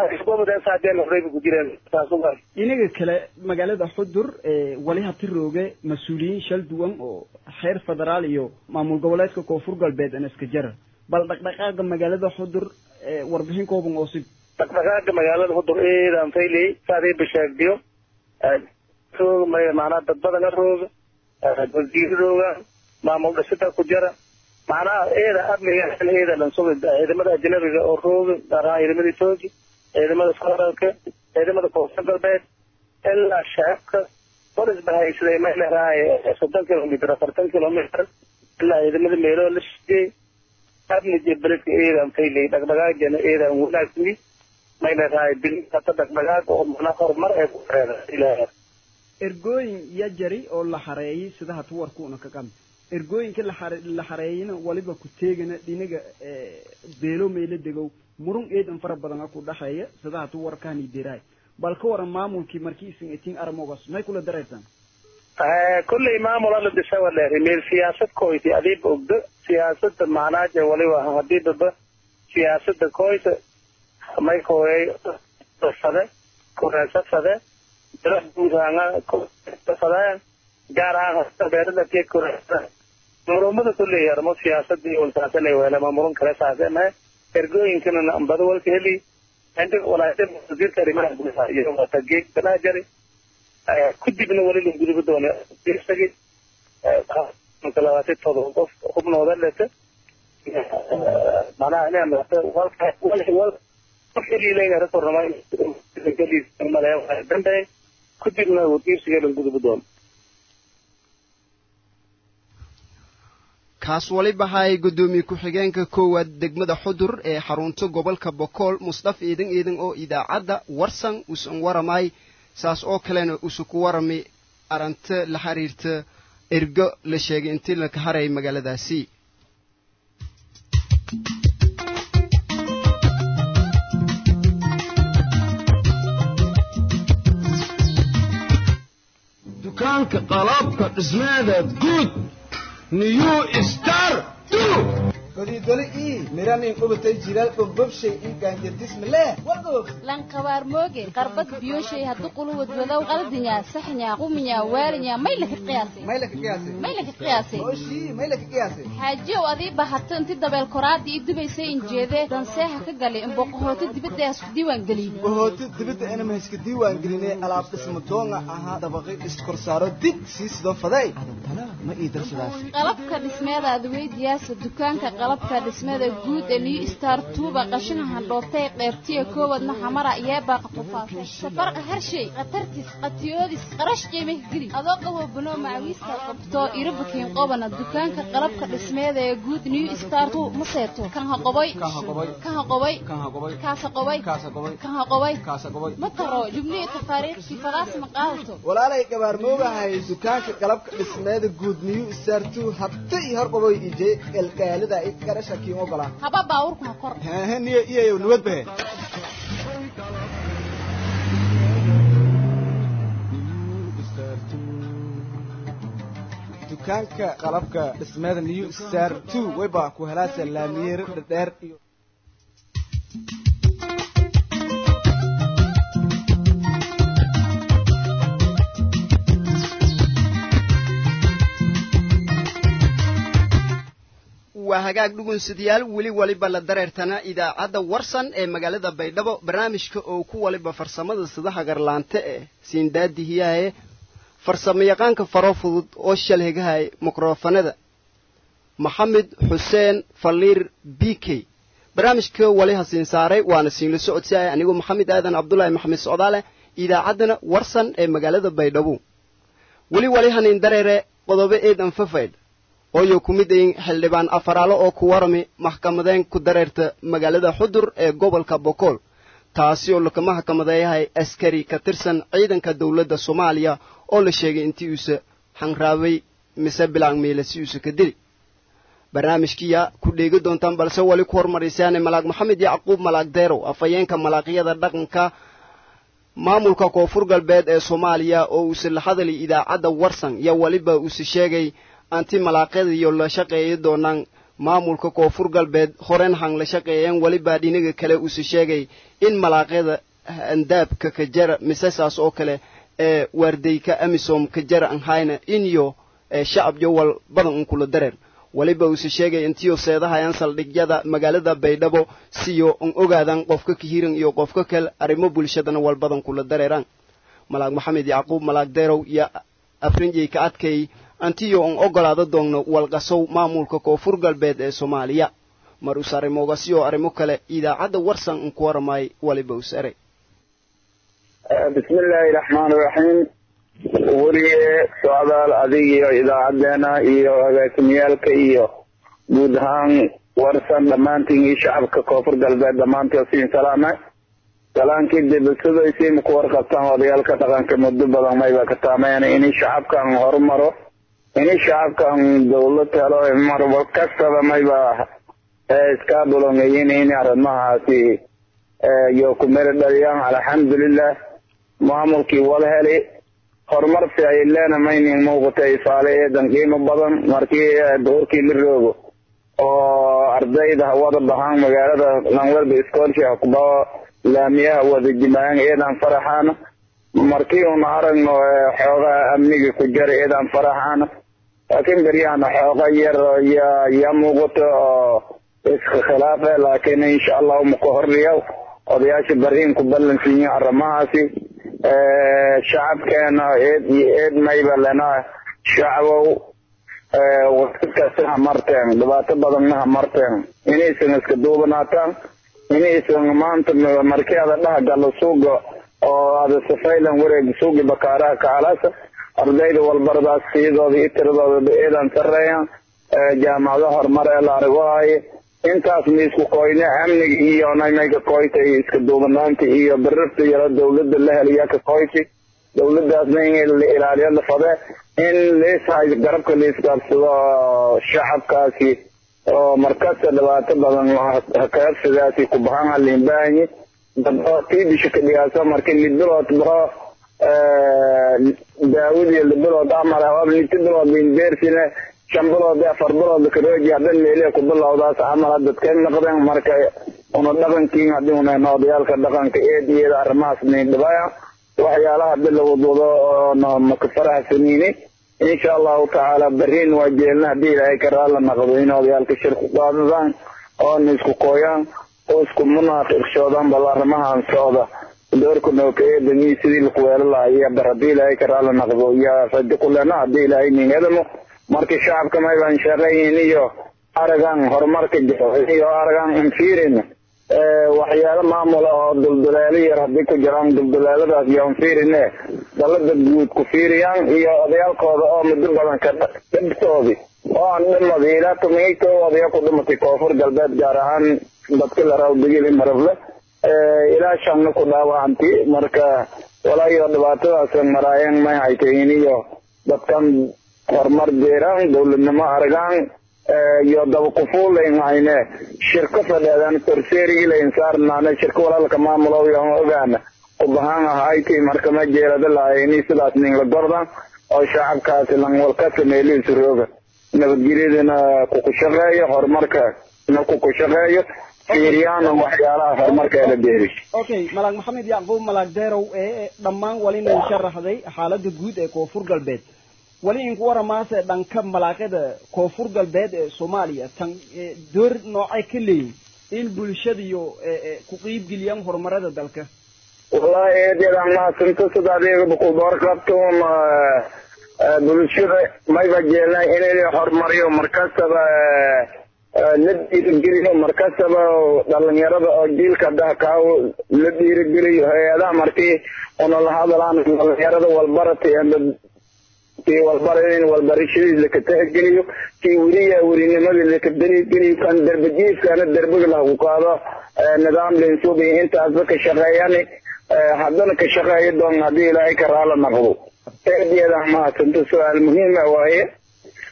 inaga kale magaalada xudur wali hati rooge mas-uuliyiin shal duwan oo xeer federaal iyo maamul goboleedka koonfur galbeed an iska jara bal dhaqdhaqaaqa magaalada xudur warbixin kooban oo si dhaqdhaqaaqa magaalada xudur eedaan fayley saadii bashaagdiyo roog macnaa dad badana rooga wasiiro rooga maamul dhisida ku jara macnaha eeda amniga eeda lansuga ciidamada ajnabiga oo rooga gaar ahaan ciidamada etoobiya ciidamada federaalka ciidamada koonfur galbeed ilaa shacabka bolis bahaysaday meeleraay soddon kilomitr afartan kilomitr ilaa ciidamada meeloo la shigey amni iyo beledka eedaan fayley dhaqdhaqaagana eedaan wanaagni meeleraay bil hata dhaqdhaqaag oo mana horumar ee ku reeda ilaaha ergooyin iyo jari oo la xareeyay sida hata warkuuna ka qami ergooyinka laxare la xareeyana waliba ku teegana dhinaga beelo meelo degow murun eedan fara badan ku dhaxeeya sida hatu warkaani diraay bal ka waran maamulkii markii isin itin aramogas may kula dareysaan kolley maamul ala disa waleeri meel siyaasad koyti adiiba ogdo siyaasada macnaaje waliba hadiibaba siyaasada koyta may kooyay fade kureesa fade dala guudhaanga fadeen gaar ahaan beerada ke kureesa murumada kolley armo siyaasadii walsaasana weelama murun kale saase mahe ergooyinkana nambada walka heli inta walaayada wasiirka arrimaha gudaha iyo wata geeg balaa jari kudibna wali la guduba doona isagi labaatan todoba qof xubnooda leta manaha inaan walka wal wal dambe kudibna wadiirsiga la guduba doona kaas waliba hay guddoomiye ku-xigeenka koowaad degmada xudur ee xarunta gobolka bokool musdaf iidan iidan oo idaacadda warsan usan waramay saas oo kalena usu ku warami aranta la xiriirta ergo la sheegay intii laka haray magaaladaasi dukaanka qalabka dhismeeda guud new star godidoli ii miranin dhubatay jilaal bogbobshay ii gaanjardismileh wagoog lankabaar mooge qarbad biyoshay haddu quluwad wadow qaldinya saxnya quminya waalinya maylaka qiyaasay maylaka qiyaasay maylaka qiyaasay oshii maylaka qiyaasay xaajiyow adii bahato inti dabeel koraadii ii dubaysay injeedee danseeha ka galay imboqohooto dibadda isku diiwaan geliyey bohooto dibadda inama iska diiwaan gelinay alaab dhisma doonga ahaa dabaqay iskorsaaro dig sii sidoo faday adantana ma ii darsadaas qalabka dhismeeda adweydiyaasa dukaanka qalabka dhismada guud ee new star tuuba qashina handhoobtay qeybtiya koowadna xamara yeebaa qatufaasay safarqa harshay khatartis qatiyoodis qarash qiimih geli adoo qabo banoo macawiista qabto irabakiin qobana dukaanka qalabka dhismeeda ee guud new star tu ma seeto kan haqoboy kan haqoboy kaasa qobay kan haqoboy ma taro jubnihi tafaariiqkii fadaas ma qaadato walaalay gabaarmoogahay dukaanka qalabka dhismeeda guud new star tu habta iyo hor qaboy ije elgaalida garasha kiin ogolaa haba baawurku ha kor hehe niyo iyayo nabad bahe dukaanka qalabka dhismeeda new star two wayba ku helaasa laamiyeer dhadheer iyo waa hagaag dhugunsidayaal weli waliba la dareertana idaacadda warsan ee magaalada baydhabo barnaamijka oo ku waliba farsamada sidaha garlaante ee siindaadihiyahae farsamo yaqaanka faro fudud oo shalhegahay mikrofanada maxamed xuseen faliir b k barnaamijka wali hasiin saaray waana siinla socodsiaya anigoo maxamed aadan cabdulaahi maxamed socdaale idaacaddana warsan ee magaalada baydhabo weli wali hanin dareere qodobo eedan fafaydh ooyo ku mid ayin xildhibaan afaraalo oo ku warami maxkamadeen ku dareerta magaalada xudur ee gobolka bokool taasi oo lakama maxkamadeeyahay askari ka tirsan ciidanka dowladda soomaaliya oo la sheegay intii uuse xanraabay mise bilaang miile si uuse ka dili barnaamijkiya ku dheegi doontaan balse weli ku hormaraysaane malaag maxamed yacquub malaag deerow afhayeenka malaaqyada dhaqanka maamulka koonfur galbeed ee soomaaliya oo uuse la hadalay idaacadda warsan iyo weliba uuse sheegay anti malaaqyadiyo la shaqeeyi doonaan maamulka koonfur galbeed horen han la shaqeeyeen weliba dhinaga kale uuse sheegay in malaaqyada andaabka ka jara misesaas oo kale ee waardeyka amisom ka jara an hayna inyo shacab jowal badan un kula dareer weliba uuse sheegay intiyo seedahayaan saldhigyada magaalada baydhabo siyo un ogaadan qofka kahiran iyo qofka kale arrimo bulshadana wal badan kula dareeraan malaag maxamed yacquub malaag deerow iyo afrinjey ka adkay antiyo un ogolaada doonno walqasow maamulka koonfur galbeed ee soomaaliya mar us arrimogasiyo arrimo kale idaacadda warsan un ku waramaay weliba us eray bismi illaahi raxmaan iraxiim weliye socdaal adig iyo idaacadeena iyo agaasimiyaalka iyo guud ahaan warsan dhammaantiin iyo shacabka koonfur galbeed dhammaantood siin salaame salaankii dibasidaysii maku warqabtaan odayaalka dhaqanka muddo badan mayba ka taameyn ini shacabkan horumaro ini shacabkan dawlad helo mar kastaba mayba iska bulongeyin in arrimahaasi iyo ku meel dhaliyaan alxamdulilah maamulkii wala heli horumar ficilena maynin muuqata ifaale eedan qiimo badan markii duhurkii la roogo oo ardayda hawada bahaan magaalada lanwelba scholarship kuba laamiyaha wada jimaayaan eedan faraxaana markii una aragno xoogaa amniga ku jara eedan faraxaana laakiin beryahana xooga yar ya ya muuqato oo iska khilaafe laakiin insha allahu maku horriya odayaasha bariin ku ballansiiyin arrimahaasi shacabkeena eed iyo eed mayba lena shacbow waktikasta hamarteen dhibaato badanna hamarteen inaysan iska duubanaataan inaysan maanta markii ada dhaha galo suuga oo ada safaylan wareeg suugi bakaaraha kacalasa ardayda walbaradaas siyadooda iyo tiradooda eedan sareeyaan jaamacado horumar ee la arigo haye intaas ma isku koyne amniga iyo namayka koyta iyo iska duubanaanta iyo birarta yaro dawladda la heliya ka koyti dawladaasna in la ilaaliyo la fade in leeshay garabka leisgaabsado shacabkaasi oo markasta dhibaato badan hakaabsidaasi ku bahan halimbaanyi dabo tiibisha ka dhigaaso marki libilood baho daawadiyo libilood amal hawab liti bilood indeersine shan bilood afar bilood karooji haddan meeliya ku bilowdaas camal dadkay noqdeen marka una dhaqankiin haddii una odayaalka dhaqanka eed iyada arrimahaas nindhibaya waxyaalaha hadii la wadwado oo maka faraxsaniini insha allahu tacaala beriin waa jeelna haddii ilaahay ka raala naqdo in odayaalka shir ku qaadadaan oona isku kooyaan oo isku munaafiqshoodaan bal arrimahan socda doorka nooka eedami sidii lakuweelo lahaa iyo bar haddii ilaahay ka raala naqdo iyo rajo kulena haddii ilaahay nin edamo marka shacabka maybaan shaqeeyin iyo aragan horumarka jiro iyo aragan infirin waxyaalo maamula oo dulduleelo yar haddii ku jiraan dulduleeladaas iyo anfirine dalada guud ku fiiriyaan iyo odayaalkooda oo muddo badan ka dhibtoodi oo aan dhimada ilaa tumiito odaya ku dhimatay koonfur galbeed gaar ahaan dadka laraw digili marable ilaa shanna ku dhaawacanti marka walaayo dhibaatadaas maraayeen may haytayin iyo dadkan horumar jeeraan dawladnimo aragaan iyo dabakufuulayn hayne shirko fadheedan torseerigilayn saarnaane shirko walaalka maamulow yoon ogaana ubahaan ahayti marka ma jeerada lahayni sidaas ninla gordan oo shacabkaasi langwalkasa meelihiisu rooga nabadgelyadana kuku shaqeeyo horumarka na kuku shaqeeyo fiiriyaana waxyaalaha horumarka ee la beeri okay malaag maxamed yacquub malaag deerow ee dhammaan walina sharaxday xaalada guud ee koonfur galbeed wali inku waramaase dhanka malaaqada koonfur galbeed ee soomaaliya tan door noocay ka leeyihin in bulshadiyo ku qiibgeliyaan horumarada dalka wallahi eedeedaan mahadsanto sida adeegaba ku door qabto bulshada mayba jeelna inay horumariyo markastaba la dhiirigeliyo markastaba dhalinyarada oo jiilka dahkaa la dhiirigeliyo hay-adaha markii una la hadalaan dhalinyarada walbarata kii walbara in walbarashadiis laka tixgeliyo kii weliya werinimadii laka darigeliyo kan derbajiifkana derbiga lagu qaado nidaam linsubi intaasba ka shaqeeyani haddana ka shaqeeyo doon haddii ilaahay ka raala naqdo eedeeda mahadsanto su-aal muhiima waaye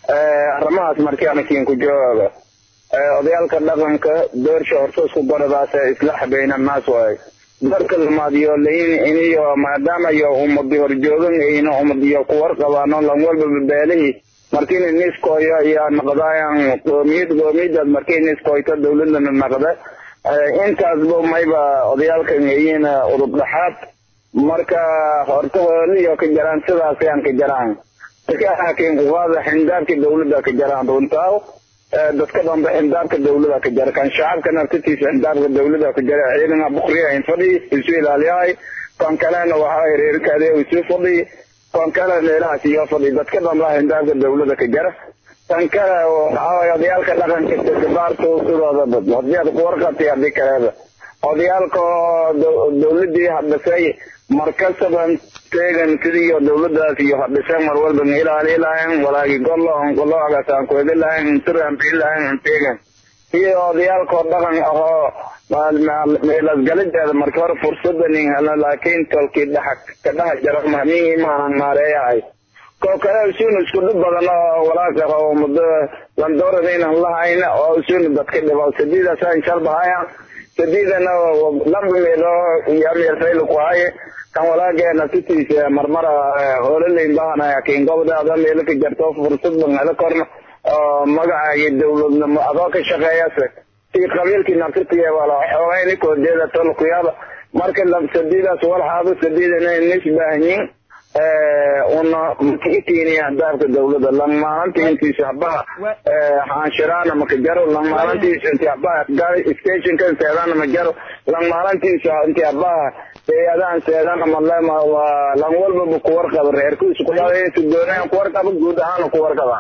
arrimahaas markii anakiin ku jawaaba odayaalka dhaqanka doorsha horta isku baradaas islaax bayna naas waaye darka lamaadiyo lain iniyo maadaama iyo umadi horjoogan ayna umadiyo kuwar qabaano lan walba beelihii markiina niskoyo iyo naqdaayan qoomiyad qoomiyadaas markii niskoyto dawladana naqda intaasba mayba odayaalkan ayina udub dhaxaad marka horta hooliyo ka jaraan sidaas ayaan ka jaraan laakiin kuqaada xindaabkii dawladda ka jaraan runtaaw dadka dhanba xindaabka dawlada ka jara kan shacabka naftatiisa xindaabka dawlada ka jara ciidana bukriya in fadhi isu ilaaliyahay kan kalena waxaa reerkaade isu fadhi kan kale meelahaas iyo fadhi dadka dhanba xindaabka dawlada ka jara tan kale waxaa odayaalka dhaqanka tadabaarto sidoodaba hadii aad ku warqabtay hadii kaleba odayaalka dawladii hadhisay markasaban teegan sidiiyo dawladaas iyo hadhisay mar walba ma ilaali lahayn walaagi gollo on gollo agasaan kuedi lahayn intiran bii lahayn teegan iyo odayaalkoo dhaqan ahoo meelasgalideeda marka hore fursada nin helna laakiin tolkii dhaxa ka dhaha jara mahmihii maanan maareeyahay koo kale usuun isku dhib badan oo walaaq ah oo muddo landoorada inaan lahayn oo usuun dadka dhibo sadiidaasaan shalbahaya sadiidana laba meelo iyo meelfayl ku haye kan walaageena titiisa marmara hoolaleyn bahanaya kiin gobdaada meelo ka jarto fursad bangala korna oo magacaagi dawladnimo adoo ka shaqeeyase si qabiilkii naftirtiya wala xoogayni koodeeda tolkuyaaba marka sadiidaas walxaaba sadiidana nisbaahanyin una makiitiini ahdaafka dawlada lang maalintii intiisa habaha xaanshiraana maka jaro lang maalintiisa inti habaha stationka seedana ma jaro lang maalintiisa inti habaha seedahan seedana malema waa lang walbaba kuwarqaba reerkiisa kuyasu doonaan kuwarqaba guud ahaana kuwarqaba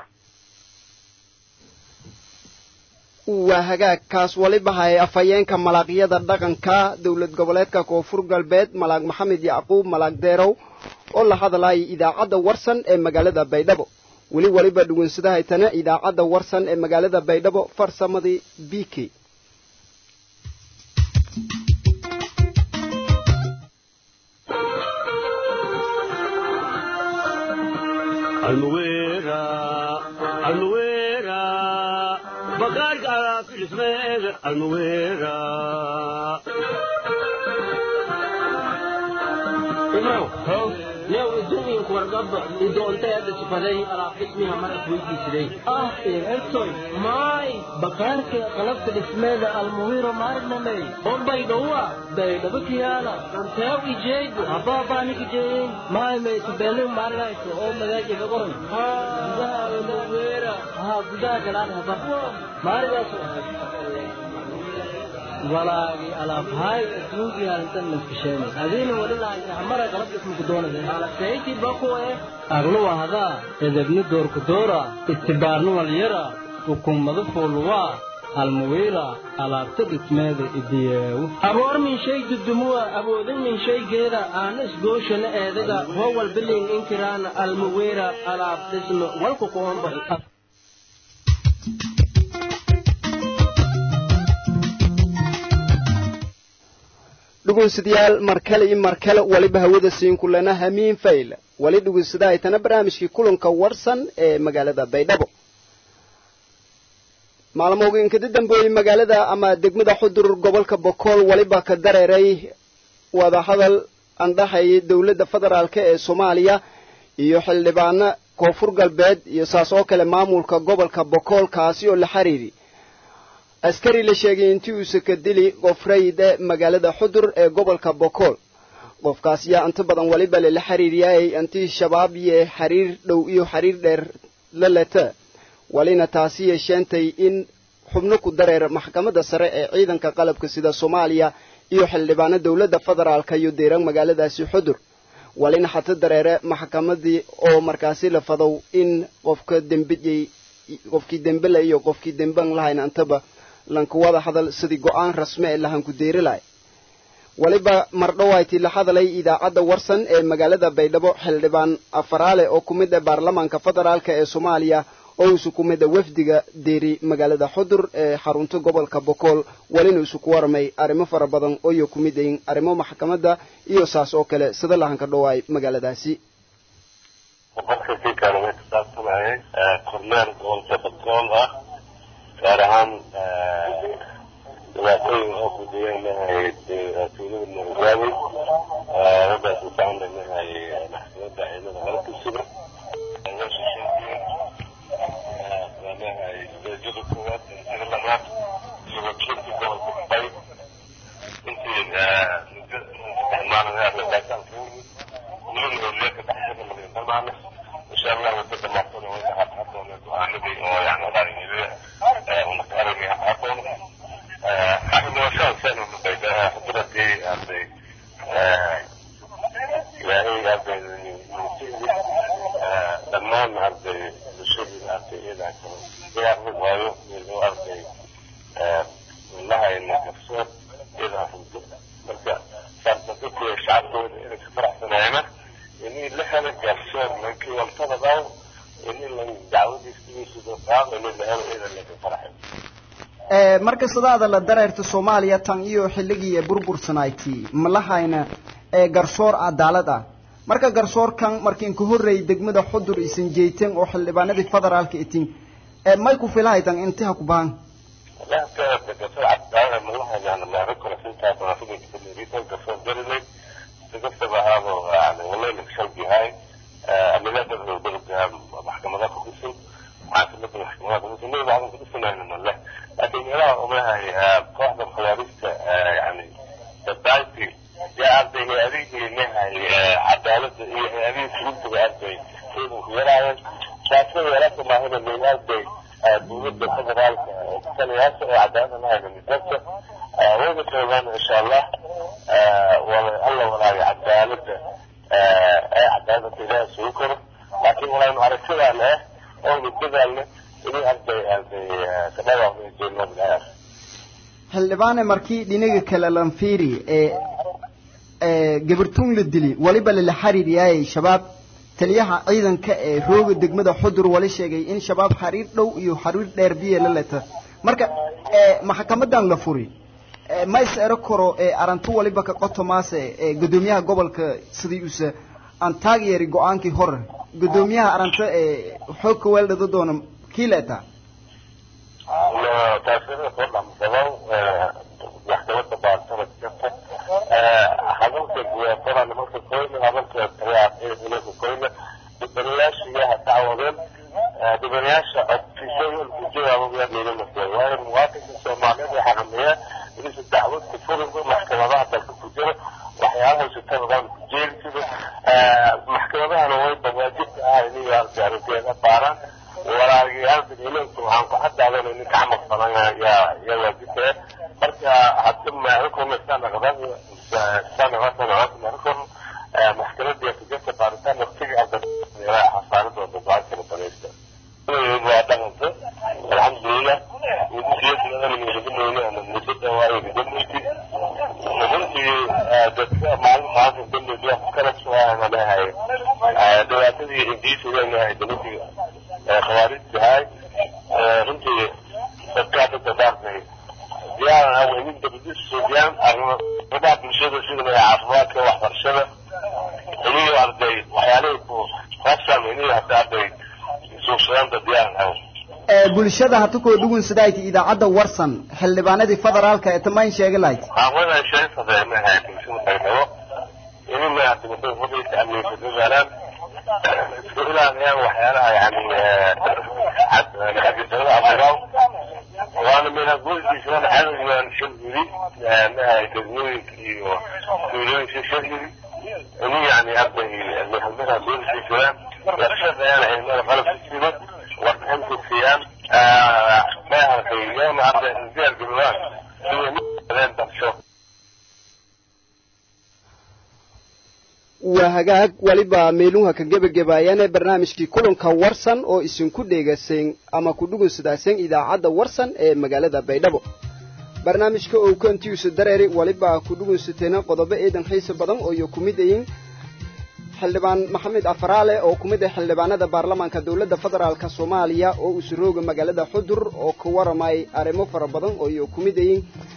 waa hagaag kaas waliba hay afhayeenka malaaqyada dhaqanka dowlad goboleedka koonfur galbeed malaaq maxamed yacquub malaaq deerow oo la hadlayay idaacadda warsan ee magaalada baydhabo weli waliba dhugunsadahaysana idaacadda warsan ee magaalada baydhabo farsamadii b k بقارك على كل سمير المويرة إمام لو الدنيا كورقب إذا أنت هذا سفري على اسمها مرة ويجي سري آه إيه إرسل ماي بقارك قلبت الاسماء المويرة ماي نمي هم بيدوا بيدوا بكيانا أنت هاوي جيد أبا بانك جيد ماي مي تبالي مارلا يسو أو مداجي بقرن ها بدا المويرة ها بدا جلال هبا مارلا يسو walaagi alaabhay adduunkii halintan naskasheenay adiina wali lahamara qalab ismuku doonaysa alaseyti bakuwe aglu wahdaa edebni doorku doora istibaarni walyara hukumadu fuuluwaa almuwiira alaabta dhismeeda idiyeewu aboor min shay dudumuwa awoodin min shaygeeda aana isgooshana eedaga howal bilin inkiraana almuwiira alaab dhisme walku kuomba dhugunsadayaal mar kale iyo mar kale waliba hawada siinku lana hamiin fayl wali dhugunsadaaytana barnaamijkii kulanka warsan ee magaalada baydhabo maalmooga inkada dambeeyey magaalada ama degmada xudur gobolka bokool waliba ka dareeray wadahadal andhaxayay dowladda federaalk ee soomaaliya iyo xildhibaano koonfur galbeed iyo saas oo kale maamulka gobolka bokool kaasi oo la xiriiri askari la sheegay intii uuse ka dili qof rayide magaalada xudur ee gobolka bokool qofkaas yaa inta badan waliba lala xiriiryaayay intii shabaab iyo xiriir dhow iyo xiriir dheer la leta walina taasi yeesheentay in xubno ku dareer maxkamadda sare ee ciidanka qalabka sida soomaaliya iyo xildhibaano dowladda federaalka iyo deeran magaaladaasi xudur walina xata dareere maxkamadii oo markaasi la fadow in qofka dembiyey qofkii dembela iyo qofkii demban lahayn intaba lankuwada hadal sidii go-aan rasmi ee lahanku deeri lahay waliba mardhowayti la hadalay idaacadda warsan ee magaalada baydhabo xildhibaan afaraale oo ku mid ah baarlamaanka federaalk ee soomaaliya oo isu ku mid a wafdiga deeri magaalada xudur ee xarunta gobolka bokool walina isu ku warmay arrimo fara badan ooyo ku mid ayin arrimo maxkamadda iyo saas oo kale sida lahanka dhowaay magaaladaasi boqolka sii kaalmay kusaabsan sameeyey kormeer gobolka bakool ah gaar ahaan dhibaatooyin oo gudiyeen mahay tuulada murugaabey raggaas usaan mahay maxkamadda ciidamada qalabka sida mahay darajada koowaad darajada labaad iyo wakiilka gobolka bay intii muddo isticmaalaya arrintaasaan ka yimid weliba howliyaadka dhaxdada laga dhammaana insha allah wadada maaqona way dhaxadhadoona go-aanadii oo yani dhalinyarada una ka aragay hadhadoona arrimaashaasaan unaqaydaa hadradii arday ilaahay arday nusihdi dhammaan arday bulshadii arday iyadaa kale diyaarna waayo iyadoo arday lahayna garsoor iyadaa runto marka saardadadii shacabkooda inay ka faraxsanaayna inii la helo garsoor lankii waltada dhaw inii la dacwadiistigiisuda qaado inii la helo iyada laga faraxay marka sidaada la dareerta soomaaliya tan iyo xilligii ee burbursanayti ma lahayna ee garsoor cadaalad ah marka garsoorkan markiin ka horreeyay degmada xudur isan jeeteen oo xildhibaanadii federaalka itin may ku filahaytan intiha ku baan لا كانت قصة عبد الله يعني ما ذكر فيها منافق كبيرة قصة جرني تقصة هذا يعني والله لك شوقي هاي أنا لا تقدر بلغها محكمة خصوصا مع سنة المحكمة خصوصا ما بعض خصوصا يعني من الله لكن يرى أمها واحدة من خوارجت يعني تبعتي يا عبد هي هذه إنها عدالة هي هذه سلوك بأرضي يرى شاكر يرى ما هنا من أرضي dowladda federaalka taliyaasha oo cadaalada lahayna midabta wayna joogaan insha allah alla walaayo cadaalada ee cadaalada ilaaha sugu karo laakiin walaynu aragtidaa leh oo mudadaa leh inay arday arday kadhawaaqda jeelnaa xildhibaane markii dhinaga kale lanfiiri ee ee gabartuun la dili waliba lala xariir yaayay shabaab taliyaha ciidanka ee rooga degmada xudur wali sheegay in shabaab xariir dhow iyo xariir dheer biye la leta marka maxkamadan la furi ma is ero karo arantu waliba ka qotomaase gudoomiyaha gobolka sidii usa aan taageeri go-aankii hore gudoomiyaha aranta xoog ka weeldhada doona kii leetaa taasina soo dhamsado maxkamadda baartana jirta hadalka guyaafada nimanka koyna hadalka taliyaha koyna dhibanayaasha iyaha dacwadeen dhibanayaasha codfisooyin kujawaabaya meelanasa waayo muwaadinka soomaaliyeed waxaa hameeya inaysa dacwad ku furinba maxkamadaha dalka ku jira waxyaalaha sitadadan ku jeeri sida maxkamadahana wayba waajibka ah inay arrinteeda baaraan walaagayaalka ilanku waxaan ku cadaadan nin ka camal falan yaa yaa waajibka marka hadda maarikona sanaqdan sanaqdan maxkamadda kujirta baaritaan waqtiga xasaaradooda go-aan kala banaysta waa dhaqanta alxamdulilah muddada waayo gudameysi runtii dadka maalin maanta dambeyd wax kala suaana lehay dhibaatadii hindiisa leenahay dowladii khawaarijta hay runtii dadkaa dadka daartay diyaaran aweynin dabadis suudiyaan arrimaha bulshada sida caafimaadka waxbarashada iniyo arday waxyaalihii ku rasan iniyo hata arday suuqsadaanta diyaaran aw bulshada hata koo dhugun sidayti idaacadda warsan xildhibaanadii federaalka ee tamayn sheegi lahayd hawada shay sadeemahay bulshada qaydhabo ini maadimada hudaysa amniga dadaalaan isku ilaaliyaan waxyaalaha yani xagisada abdiraw waana minaguldiisana cadowgan shirgudi mahay degmooyinka iyo tuulooyinka shirgudi ini yani arday halmada guldiisana warshadayana cilmada qalabka sida warbixinta siiyaan maaragtay yoona arday diyaar garoobaan iyo darsho waa hagaag waliba meeluha ka gebagabaayane barnaamijkii kulanka warsan oo isinku dheegaseen ama ku dhugunsadaasen idaacadda warsan ee magaalada baydhabo barnaamijka oo kantiisa dareeri waliba ku dhugunsateena qodobo eedan xiisa badan oo iyo ku mid ayin xildhibaan maxamed afaraale oo ku mid ah xildhibaanada baarlamaanka dowladda federaalka soomaaliya oo usurooga magaalada xudur oo ka waramay arrimo fara badan oo iyo ku mid ayin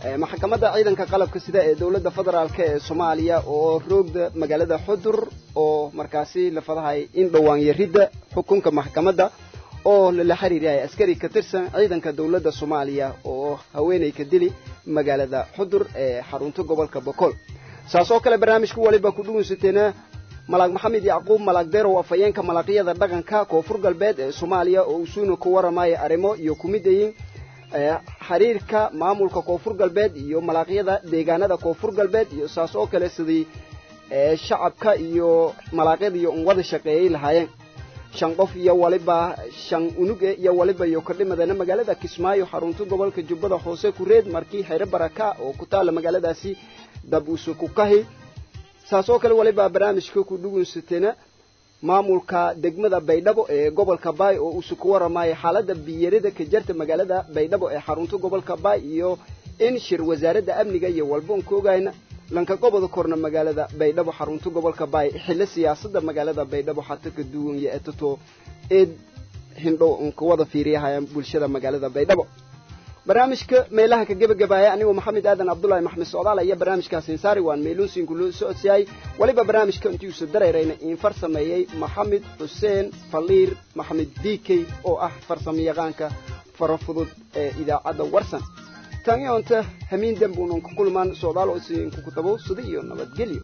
maxkamadda ciidanka qalabka sida ee dowladda federaalk ee soomaaliya oo roogda magaalada xudur oo markaasi la fadahay in dhowaan yaridda xukunka maxkamadda oo lala xiriiryahay askari ka tirsan ciidanka dowladda soomaaliya oo haweeney ka dili magaalada xudur ee xarunta gobolka bokool saas oo kale barnaamijka waliba ku dhugunsateena malaag maxamed yacquub malaag derow afhayeenka malaqyada dhaqanka koonfur galbeed ee soomaaliya oo usuuna ku waramaya arrimo iyo kumidayin xiriirka maamulka koonfur galbeed iyo malaaqyada deegaanada koonfur galbeed iyo saas oo kale sidii shacabka iyo malaaqyada iyo un wada shaqeeyay lahaayeen shan qof iyo waliba shan unuge iyo waliba iyo kordhimadana magaalada kismaayo xarunta gobolka jubbada hoose kureed markii xere baraka oo ku taala magaaladaasi dab uuse ku kahi saas oo kale waliba barnaamijka ku dhugunsatena maamulka degmada baydhabo ee gobolka baay oo uuse ku waramaya xaaladda biyarida ka jarta magaalada baydhabo ee xarunta gobolka baay iyo in shir wasaaradda amniga iyo walba un ka ogayna lanka goboda korna magaalada baydhabo xarunta gobolka baay xillo siyaasadda magaalada baydhabo xata ka duwan iyo etato eed hindhow un ka wada fiiriyahayaan bulshada magaalada baydhabo barnaamijka meelaha ka gebagabaaya anigoo maxamed aadan cabdullaahi maxmed socdaal iyo barnaamijkaas insaari waan meeluunsiinku loo socodsiiyay weliba barnaamijka intiiusa dareerayna iin farsameeyey maxamed xuseen faliir maxamed diikey oo ah farsamayaqaanka farafudud ee idaacadda warsan tan iyo inta hamiin dembuunan ku kulmaan socdaal oo isiinku kutabo sida iyo nabadgelyo